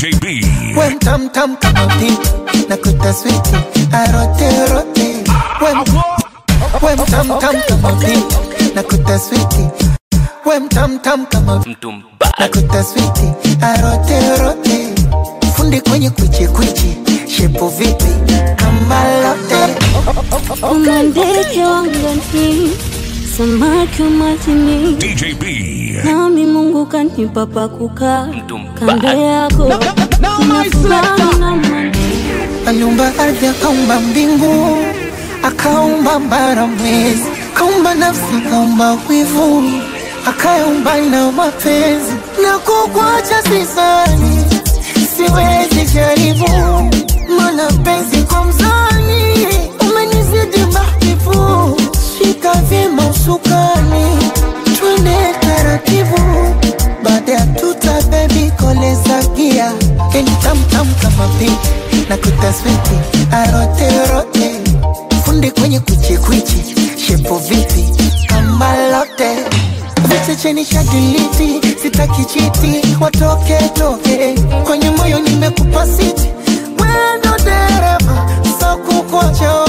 DJ B. When tam tam kama pink na kuta switi arote rote. When when tam tam kama pink na kuta switi. When tam tam kama mtu mbaya na kuta switi arote rote. Fundi kwenye kwichi kwichi shepu vipi kama lote. Kama ndege wangani, samaki wa majini, DJ B. nami Mungu kanipa pa kukaa mtu kando mbaya yako, nina furaha na amani. Aliumba ardhi akaumba mbingu, akaumba bara mwezi, akaumba nafsi, akaumba wivu, akaumba na mapenzi. Na kukuacha sisani, siwezi jaribu, mana penzi kwa mzani umenizidi mahbibu. Shika vyema usukani, twende taratibu, baada ya tuta bebi koleza gia, eni tamtam kama pinki na kutaswiti arote rote, fundi kwenye kwichi kwichi, shepo vipi kama lote vichecheni shadiliti, sitaki chiti, watoke toke kwenye moyo nimekupa siti, wendo dereva so kukocho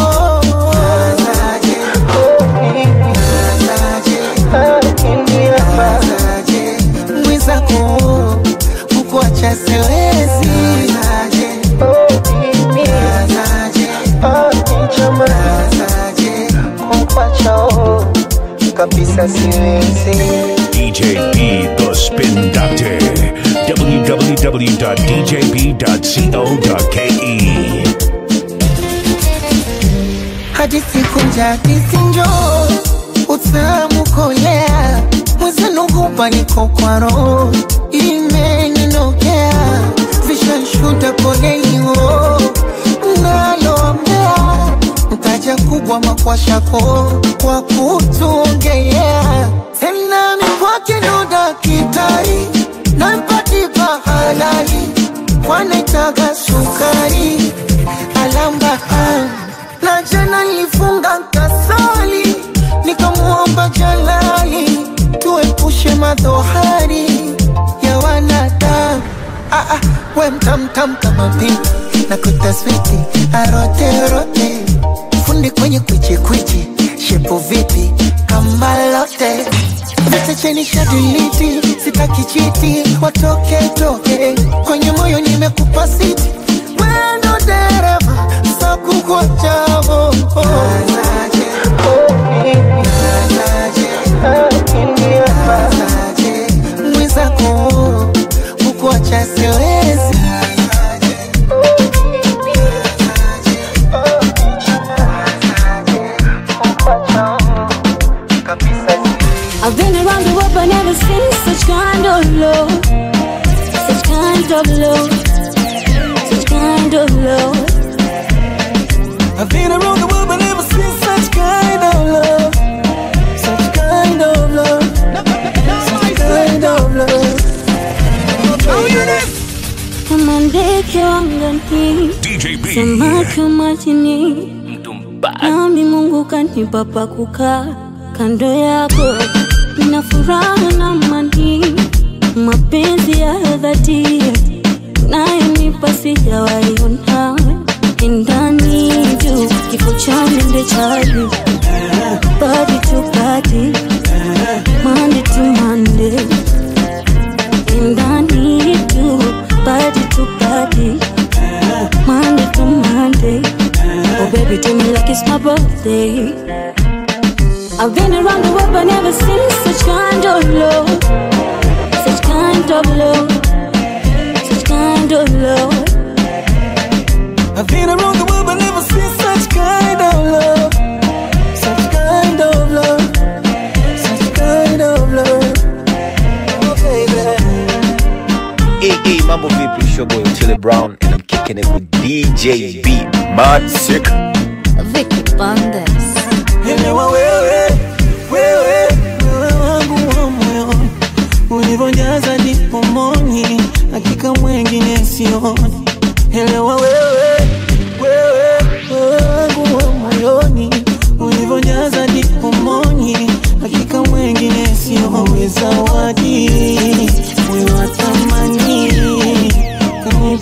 mwizako kukuacha siwezi kabisa siwezi DJ B, the Spin Doctor. www.djb.co.ke. hadi siku njadisi njo utamu kolea mwezenugupa niko kwa roho imeninokea vishanshuda koleiwo naloambea mtaja kubwa makwashako kwa kutungea tena mikwake ndo dakitari nampatipa halali kwanaitaga sukari alamba na jana nilifunga kasali nikamwomba jalali tuepushe madhohari ya wanadamu ah, ah, we mtamtam kama pinki na kutaswiti aroterote fundi kwenye kwichikwichi shepu vipi kama lote vitecheni shadiliti sitaki chiti watoke toke kwenye moyo nimekupa siti wendo dereva sakukwachavo mwizako kukuacha siwezi I've been around the world but never seen such kind of love, such kind of love, such kind of love. I've been around the world but never seen such kind of love. Such kind of love. Such kind of love. Kama ndege wangani, DJ B. samaki wa majini, mtu mbaya nami Mungu kanipa pa kukaa kando yako, nina furaha na amani, mapenzi ya dhati nayonipa sijawahi ona ndani juu kifo cha mende chali body to body Monday to Monday ndani juu body to body Monday to Monday Oh baby do me like it's my birthday I've been around the world but never seen such kind of love Such kind of love Such kind of love I've been around the world but never seen such kind of love. Such kind of love. Such kind of love. Oh baby. Hey, hey, mambo vipi? It's your boy Otile Brown and I'm kicking it with DJ B. Mad Sick. Vicky Bandes Elewa wewe, wewe, wewe wangu wa moyo ulivyojaza dipomoni, hakika mwengine sioni. Elewa wewe, wewe, wewe wangu wa moyoni ulivyojaza dipomoni, hakika mwengine sioni. Zawadi wewe wa thamani, kama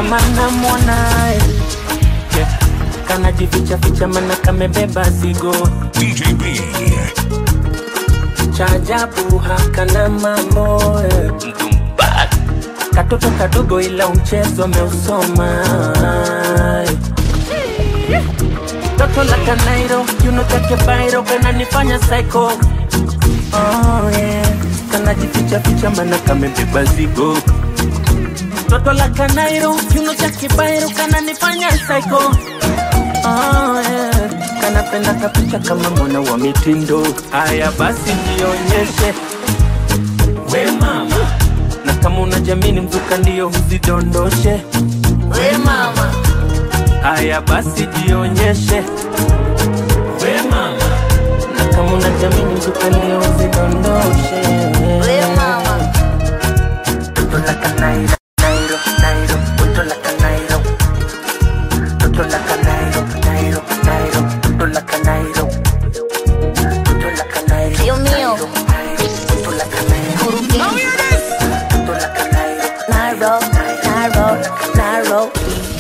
kama namwonaye yeah. kanajificha ficha mana kamebeba zigo DJ B. cha ajabu hakana mambo eh. katoto kadogo ila mchezo ameusoma toto la kanairo kiuno chake bairo kananifanya psycho oh, yeah. kanajificha ficha mana kamebeba zigo toto la kanairo kiuno chake bairo kananifanya psycho oh, yeah. kanapenda kapicha kama mwana wa mitindo haya basi jionyeshe we mama na kama unajamini mzuka ndio huzidondoshe we mama haya basi jionyeshe we mama na kama unajamini mzuka ndio huzidondoshe we mama toto la kanairo nairo nairo toto la kanairo toto la kanairo nairo nairo toto la kanairo toto la kanairo Dios mío. toto la kanairo toto la kanairo Nairo, Nairo, Nairo.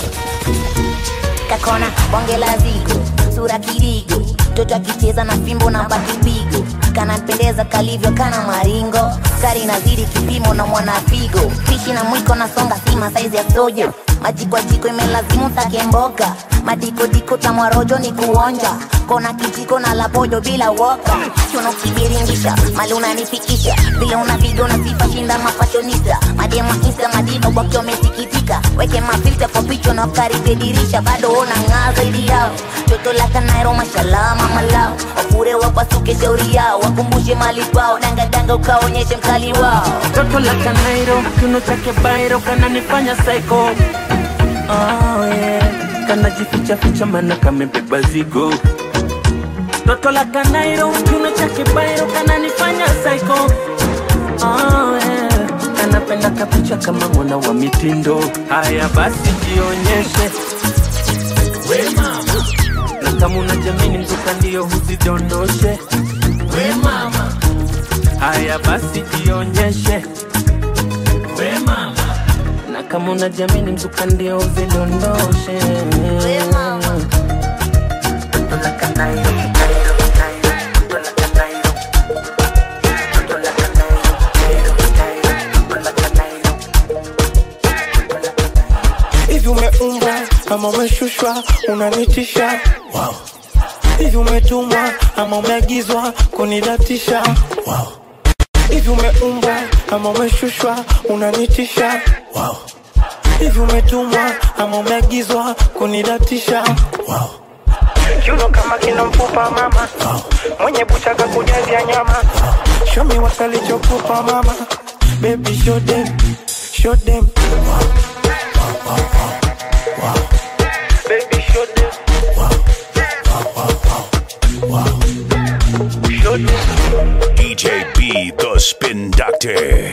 Kakona bonge la zigo, sura kirigo, mtoto akicheza na fimbo na batibigo, kanapendeza kalivyo kana maringo, kari nazidi kipimo na mwana figo, fishi na mwiko na songa sima saizi ya sojo, majiko jiko imelazimu take mboga, madikodiko tamwarojo ni kuonja, kona kijiko na lapojo bila woka, chuno kibiringisha, mali unanifikisha, vile unapiga unasifa shinda mafashonista, madema insta madiva wakiwa wamesikitika, weke mafilta kwa picha na karibia dirisha, bado unang'aa zaidi yao, joto la kanairo mashallah mama lao, wafure wapasuke shauri yao, wakumbushe mali kwao, dangadanga ukaonyeshe mkali wao. toto la kanairo kiuno chake bairo kananifanya psycho oh, yeah. kanajificha ficha mana kamebeba zigo toto la kanairo kiuno chake bairo kananifanya psycho oh, yeah. kanapenda kapicha kama mwana wa mitindo haya basi jionyeshe we mama na kama unajamini mzuka ndio huzidondoshe we mama haya basi jionyeshe we mama na kama unajamini mzuka ndio uzidondoshe We mama. Toto la kanairo, nairo, nairo, toto la kanairo. Toto la kanairo, nairo, nairo, toto la kanairo. Toto la kanairo. hivi umeumbwa ama umeshushwa unanitisha wow. hivi umetumwa ama umeagizwa kunidatisha wow. hivi umeumbwa ama umeshushwa unanitisha wow. hivi umetumwa ama umeagizwa kunidatisha wow. kiuno kama kina mfupa mama wow. mwenye buchaka kujazia nyama wow. shomi wasalichokupa mama baby show them show them baby show them show them DJ B, the Spin Doctor.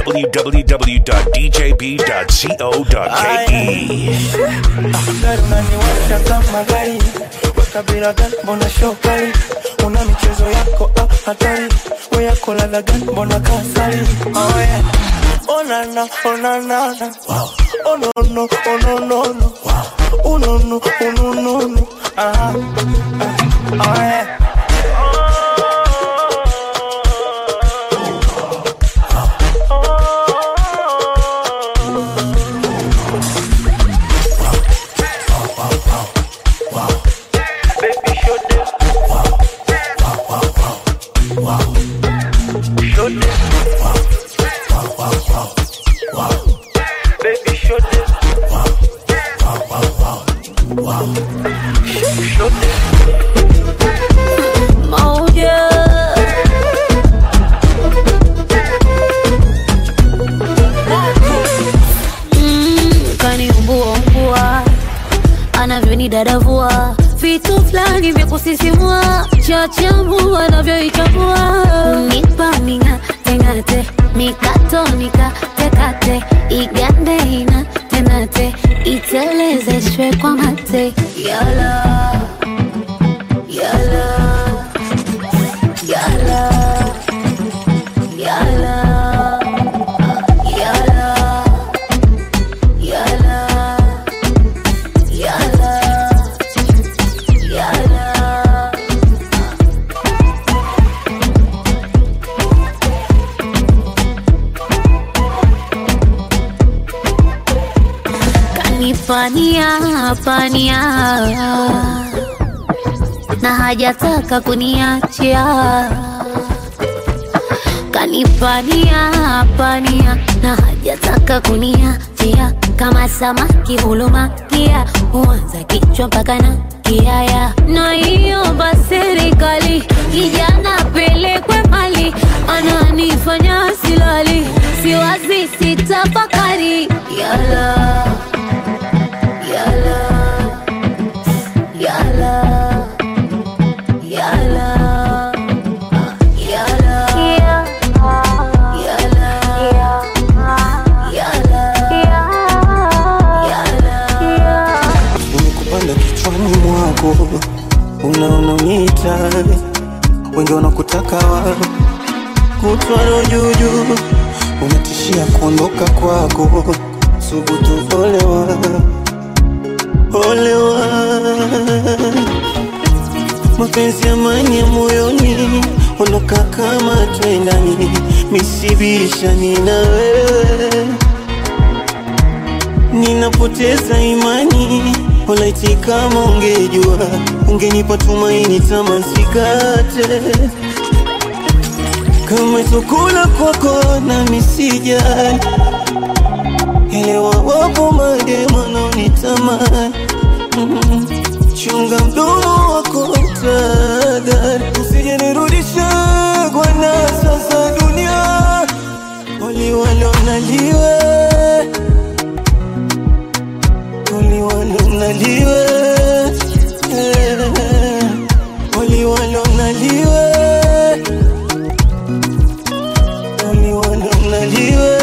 www.djb.co.ke. gari unaniwasha kama gari wekabila gani mbona shokali una michezo yako ah, hatari we yako ladha gani mbona kasari oh, yeah. onana onanana onono ononono unono unonono ah, ah, oh, yeah. Baby, show them. Show them. Baby, show them. Show them. Mm, kaniumbua umbua anavyonidadavua vitu fulani vya kusisimua chachamu anavyoichambua nipa mingatengate mikatonika tekate igande ina tenate itelezeshwe kwa mate yala yala yala yala yala yala kanipania pania na hajataka kuniachia kanipania pania na hajataka kuniachia kama samaki hulumakia huanza kichwa mpaka na kiaya na hiyo basi serikali kijana pelekwe mali ananifanya silali siwazi sitafakari yala yala yala yala yala nimekupanda kichwani mwako, unaona uniita, wengi wanakutaka wa kutwaro juujuu, unatishia kuondoka kwako, subutu olewa, olewa mapenzi amani ya moyoni, ondoka kama twendani, misibishani na wewe ninapoteza imani, walaiti kama ungejua, ungenipa tumaini, tamasikate kama chakula kwako na misijali, elewa wapo madema naonitamani mm. Chunga mdomo wako tadhari, usije nirudisha kwa nasa za dunia, waliwalonaliwe waliwalonaliwe waliwalonaliwe waliwalonaliwe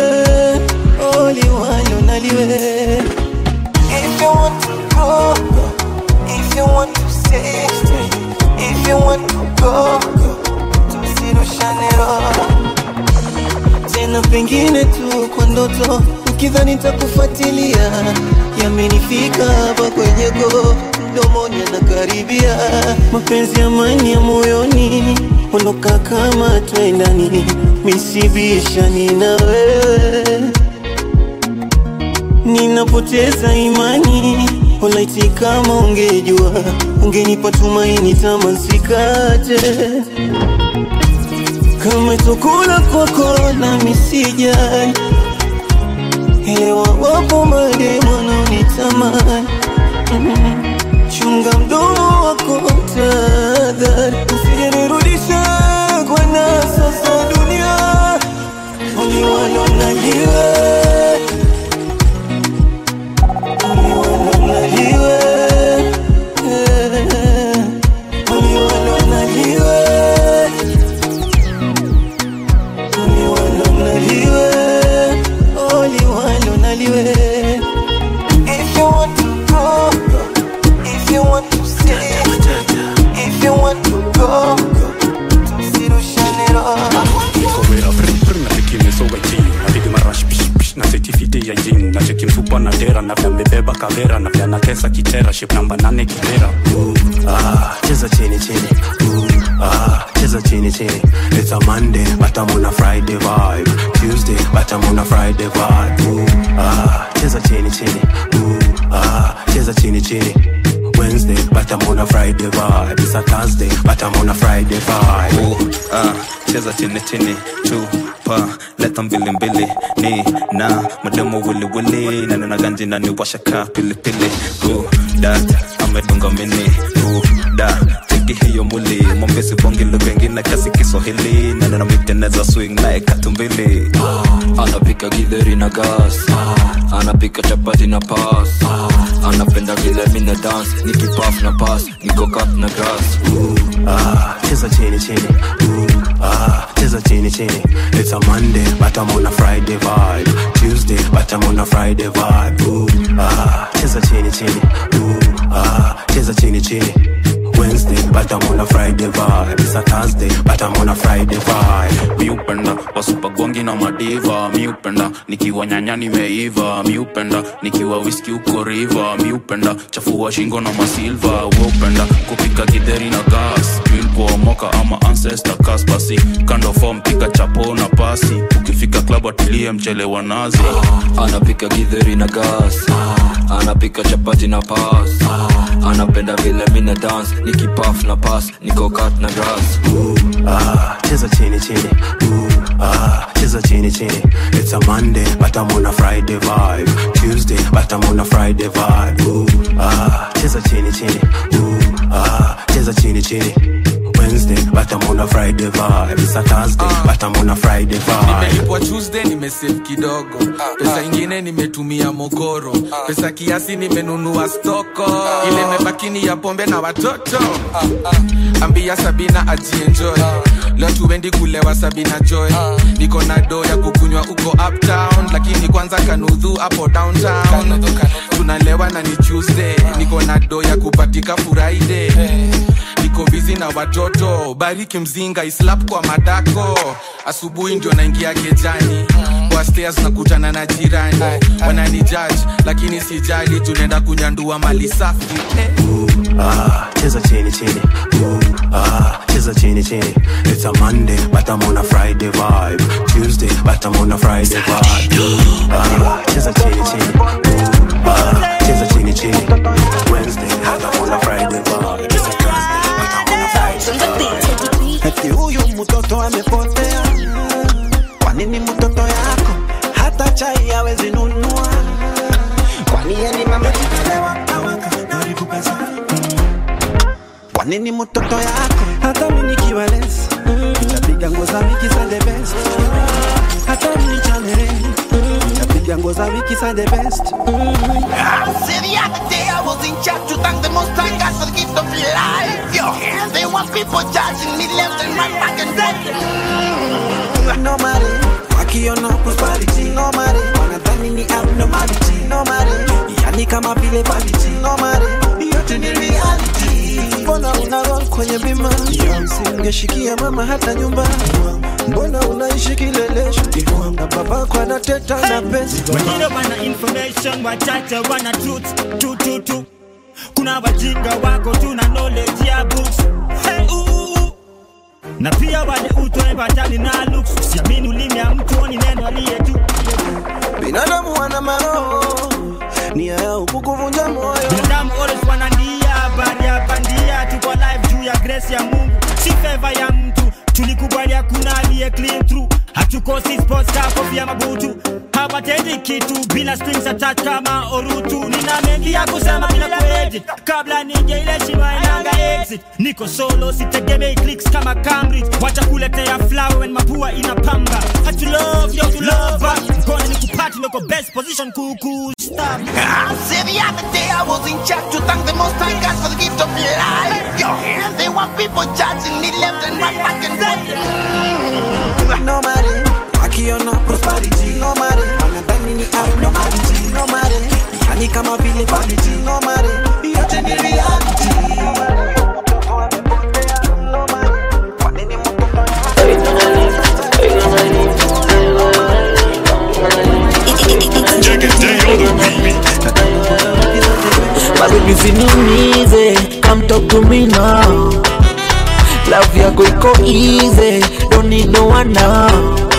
waliwalonaliwe If you want to go, go. If you want to stay, stay. If you want to go, go. Tusirushane roho tena pengine tu kwa ndoto, ukidhani nitakufuatilia, yamenifika hapa kwenye go mdomoni anakaribia, mapenzi amani ya moyoni, ondoka kama twendani, misibishani na wewe ninapoteza imani, walaiti kama ungejua, ungenipa tumaini, tamasikate kama chakula kwako na misijali, elewa wapo mademu wanaonitamani mm. Chunga mdomo wako tadhari, usije nirudisha kwa nasa za dunia, waliwalonaliwe waliwalonaliwe waliwalonaliwe waliwalonaliwe waliwalonaliwe If you want to go, go. If you want to stay, if you want to go, go. Tusirushane roho Kowera frim frim na tiki mesoga chini na pigi marash pish pish na setifiti ya jini na cheki mfupa na dera na vya mbebeba kavera na vya nakesa kitera ship namba nane kibera Ah, cheza chini chini Ooh, ah, cheza chini chini It's a Monday but I'm on a Friday vibe Tuesday but I'm on a Friday vibe Ooh, ah, cheza chini chini Ooh, ah, cheza chini chini Wednesday but I'm on a Friday vibe It's a Thursday but I'm on a Friday vibe Ooh, ah, cheza chini chini chupa leta mbili mbili ni na mademo wili wili na nina ganji na ni washa ka pili pili Ooh, da amedunga mini Ooh, da cheki hiyo muli mwambesi bongi lugha ingine kasi Kiswahili na nina miteneza swing naye katumbili anapika githeri na gas anapika chapati na pas anapenda vile mina dance nikipaf na pas niko cut na grass Ah, cheza chini chini Ooh, ah, cheza chini chini It's a Monday but I'm on a Friday vibe Tuesday but I'm on a Friday vibe Ooh, ah, cheza chini chini Ooh, ah, cheza chini chini Wednesday but but I'm on a Friday vibe. It's a Thursday, but I'm on a Friday vibe. mi upenda wasupagwangi na madiva mi upenda nikiwa nyanya nimeiva mi upenda nikiwa wiski uko riva mi upenda chafua shingo na masilva we upenda kupika gidheri na gas ilikuomoka ama ancestor kas basi kando fom pika chapo na pasi ukifika klab atilie mchele wa nazi anapika githeri na gas anapika chapati na pas anapenda vile mina dance nikipaf na pas nikokat na grass Ah, cheza chini chini. Ooh, ah, cheza chini chini. It's a Monday, but I'm on a Friday vibe. Tuesday, but I'm on a Friday vibe. Ooh, ah, cheza chini chini. Ooh, ah, cheza chini chini. Wednesday, but I'm on a Friday vibe. It's a Thursday, but I'm on a Friday vibe. nimelipwa tuesday nimesave kidogo pesa ingine nimetumia mokoro pesa kiasi nimenunua stoko ile mebakini ya pombe na watoto ambia sabina ajienjoy leo tuendi kulewa sabina joy niko na do ya kukunywa uko uptown lakini kwanza kanudhu hapo downtown tunalewa na ni tuesday niko na do ya kupatika friday niko bizi na watoto bariki mzinga islap kwa madako asubuhi ndio naingia kejani kwa stairs nakutana na jirani wanani judge lakini sijali tunaenda kunyandua mali safi eh. Ah, cheza chini chini. Ooh, ah, cheza chini chini. It's a Monday, but I'm on a Friday vibe. Tuesday, but I'm on a Friday vibe. Ooh, ah, cheza chini chini. Ooh, ah, cheza chini chini. Wednesday, but I'm on a Friday vibe. It's a Thursday, but I'm on a Friday Eti huyu mtoto amepotea. Kwa nini mtoto yako hata chai hawezi nunua? Kwani yeye ni mama kitalewa awaka karibu pesa. Kwa nini mtoto yako hata mimi nikiwa less nitapiga nguo za wiki za the best. Hata mimi ni chanere nitapiga nguo za wiki za the best. See the other day I was in church to thank the most high God for the gift of life. Yo, they want people judging me left and right, back and forth. No matter wakiona prosperity no matter wanadhani ni abnormality no matter yani kama vile vanity no matter yote ni reality mbona una roll kwenye bima singeshikia mama hata nyumba mbona unaishi kilelesho na babako anateta na pesa wengine wana information wachache wana truth tu tu tu kuna wajinga wako tuna knowledge ya books hey, uh, uh, uh. na pia wale utoe batali na looks siamini ulimi ya mtu ni neno aliye tu binadamu wana maroho nia yao kukuvunja moyo binadamu always wanandia habari ya bandia tuko live juu ya grace ya mungu si favor ya mtu tulikubali hakuna aliye clean through hatukosi sports car kofia mabutu hawatendi kitu bila strings attached kama orutu nina mengi ya kusema bila kuedit kabla nije ile shima inanga exit niko solo sitegemei clicks kama Cambridge watakuletea flower when mapua inapamba hatu love yo to love us mkono ni kupati niko best position kuku stop See the other day I was in church to thank the most high God for the gift of life. Yo, they want people judging me left and right, back and forth. no matter wakiona prosperity no matter wanadhani ni abnormality no matter yani kama vile vanity no matter yote ni reality Baby usiniumize, come talk to me now. Love yako iko easy, don't need no one now.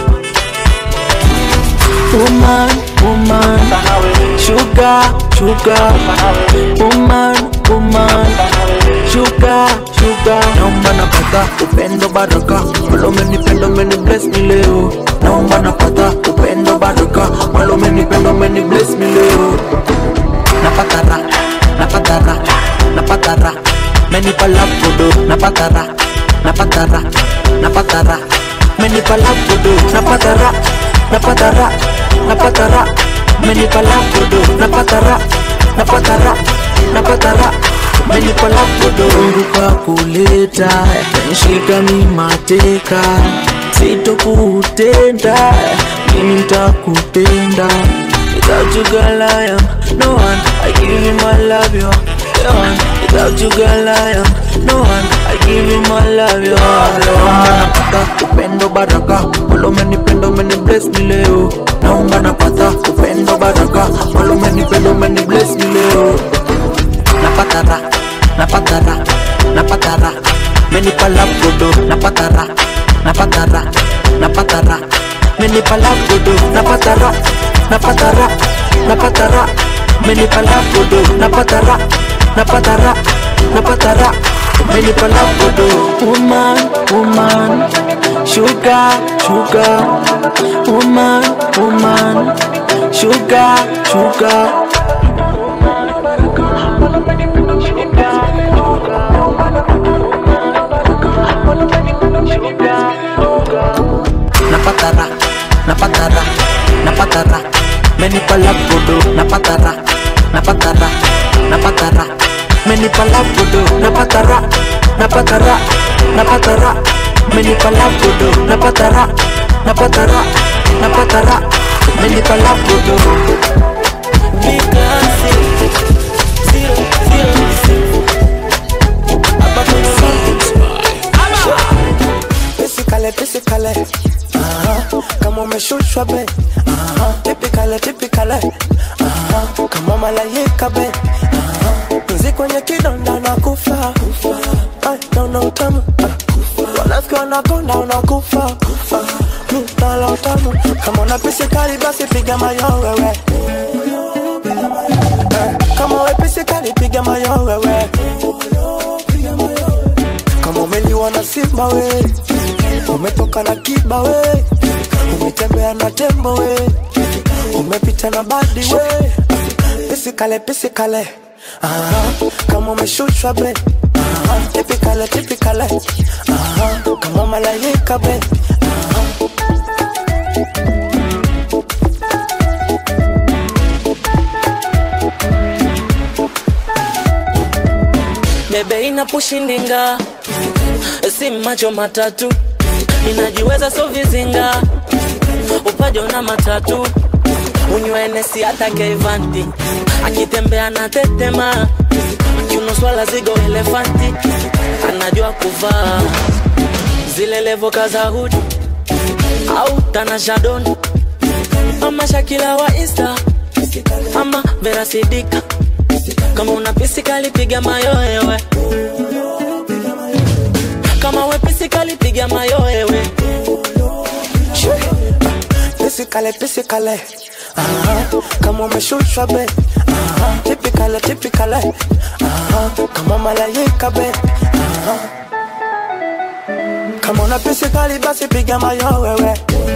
Woman, woman, sugar, sugar. Woman, woman, sugar, sugar. Naomba napata upendo baraka, wala umenipenda umeni bless me leo. Naomba napata upendo baraka, wala umenipenda umeni bless me leo. Napata raha, napata raha, napata raha. Menipa love kudo, napata raha, napata raha, napata raha. Menipa love kudo, napata raha, napata raha, napata raha. Menipa love kudo, napata raha, napata raha, napata raha. Menipa love kudo. Mungu kakuleta, nishika mi mateka, sitokutenda, mimi nitakupenda. Without you girl I am no one I give you my love you the one Without you girl I am no one I give you my love yo Naomba napata upendo baraka Wala umenipenda umenibless ni leo Naomba napata upendo baraka Wala umenipenda umenibless ni leo Napata ra, napata ra, napata ra Menipa love godo, napata ra, napata ra, napata ra Menipa love godo, napata ra, napata ra, napata ra Menipa love godo, napata ra, napata ra, napata ra Menipa love godo Woman, woman, sugar, sugar Woman, woman, sugar, sugar napatara napatara napatara menipa love godo napatara napatara napatara menipa love godo napatara napatara napatara menipa love godo napatara napatara napatara menipa love godo Physically, physically, uh-huh. kama umeshushwa be uh-huh. Typically, typically, uh-huh. kama malaika be uh-huh. Mzi kwenye kidonda na kufa Ay, naona utamu uh. Wanafiki wanakonda unakufa uh. Mi nala utamu kama una pisikali basi piga mayo wewe Eh, kama we pisikali piga mayo wewe kama umeliwa na simba we umetoka na kiba we umetembea na tembo we umepita na badi we pisikale pisikale Aha, kama umeshushwa be Aha, tipikale tipikale Aha, kama malaika be Aha. bebe inapushindinga si macho matatu inajiweza so vizinga upajo na matatu unywenesi hata keivanti akitembea na tetema kiunoswala zigo elefanti anajua kuvaa zile levoka za hudi au tanashadoni ama shakila wa insta ama verasidika kama una pisikali piga mayoewe kama we pisikali piga mayoewe pisikale pisikale Aha, kama umeshushwa be Aha, tipikale tipikale Aha, kama malaika be Aha. kama una pisikali basi piga mayo wewe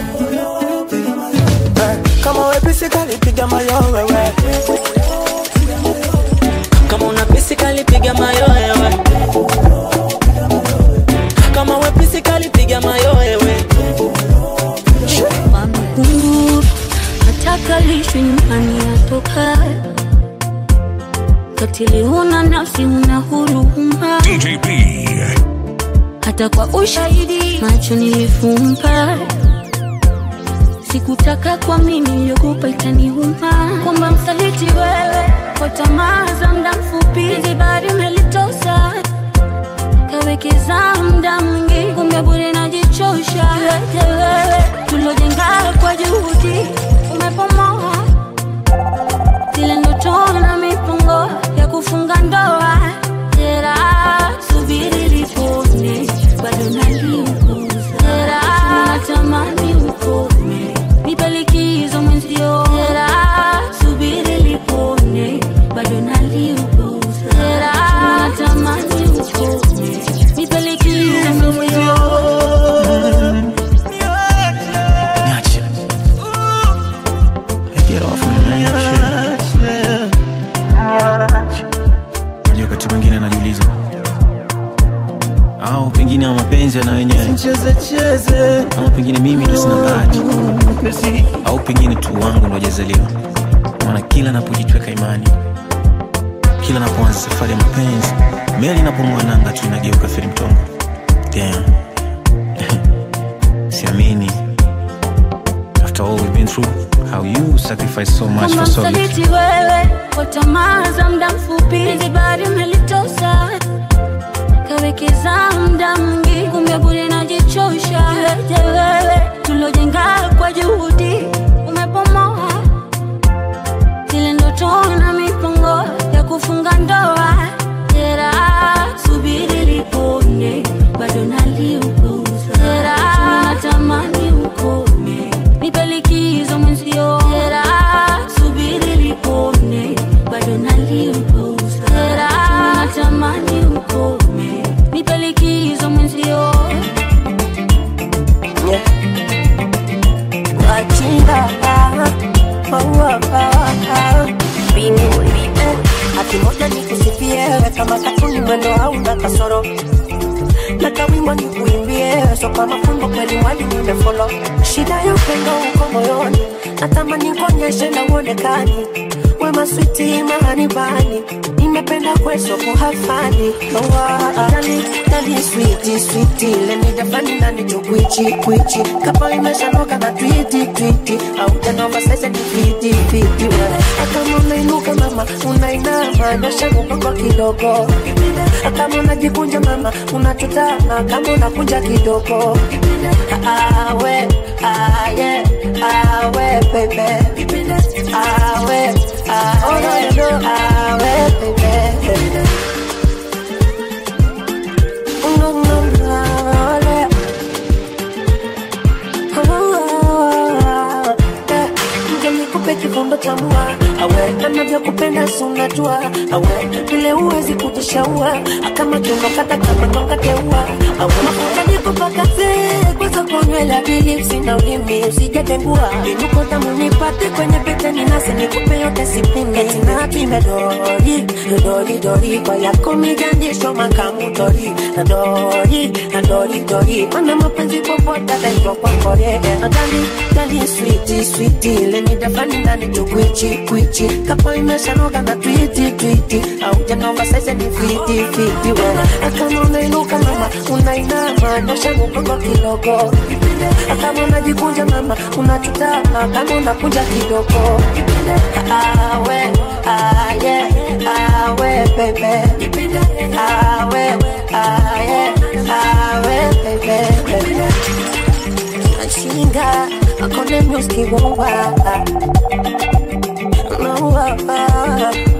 Eh, kama we pisikali piga mayo wewe kama una pisikali piga mayoewe kama we pisikali piga mayoewe Kunguru nataka lishwe nyumbani atoka katili, huna nafsi, huna huruma, DJ B. hata kwa ushahidi macho nilifumba. Sikutaka kwa mimi niliyokupa itaniuma, kwamba msaliti wewe kwa tamaa za muda mfupi, zibari umelitosa kawekeza muda mwingi, kumbe bure najichosha. Yote wewe tulojenga kwa juhudi umepomoa zile ndoto na mipango ya kufunga ndoa. Jera, subiri lipone, bado naliuguza. Jera, natamani ukome, nipe likizo mwenzio. Jera, subiri lipone, bado naliuguza. Jera, natamani ukome, nipe likizo mwenzio. Niache. Get off me, man. Shit. Unajua wakati mwingine najiuliza au pengine ama mapenzi yana wenyewe ama pengine mimi ndo sina bahati au pengine tu wangu ndo hajazaliwa maana kila napojitweka imani kila napoanza safari ya mapenzi meli inapong'oa nanga tu inageuka feri mtongo Damn. siamini after all we've been through how you sacrifice so much Kama for so little msaliti wewe kwa tamaa za muda mfupi, zibari umelitosa kujitosa kawekeza mda mwingi kumbe bure najichosha iweje wewe tulojenga kwa juhudi umepomoa zile ndoto na mipango ya kufunga ndoa tera subiri lipone bado naliupuza tera natamani ukome nipe likizo mwenzio tera subiri lipone bado naliupuza tera natamani ukome nipe likizo mwenzio wachinga hati moja ni kusifie kama katuni mwendo hauna kasoro na kawimbo ni kuimbie so kama fumbo kweli mwali nimefolo shida ya upendo uko moyoni natamani kuonyeshe na uonekani wema switi mahani bani nimependa kweso kuhafani dali dali switi switi lemidafani nani tukwichi kwichi kapo imeshanoka na twiti twiti au janova sasa ni fiti fiti akama unainuka mama unainama nyosha mgongo kidogo kama unajikunja mama unachutama kama unakunja kidogo awe aye awe bebe awe awe no awe bebe no no no nikupe kikombe cha mua awe anavyokupenda sunajua awe vile huwezi kujishaua kama kiondokata kama tongateua awe mafuta nikupakaze kwanza konywela bilipsi na ulimi usijatengua inuko tamu nipate kwenye pete ninase nikupe yote sipime tinapime dori dori dori kwa yako mijandisho makamu dori na dori na dori dori mana mapenzi popote ataitwa kwa kore na dali dali switi switi lenidafani ndani tukwichi kwichi kapo imeshanoga na twiti twiti au janova sasa ni fiti fiti wena akama unainuka mama unainama nyosha mgongo kidogo kama unajikunja mama unachutama kama unakunja kidogo awe aye awe bebe awe aye awe bebe Chinga, akone music wonga. No, uh, uh.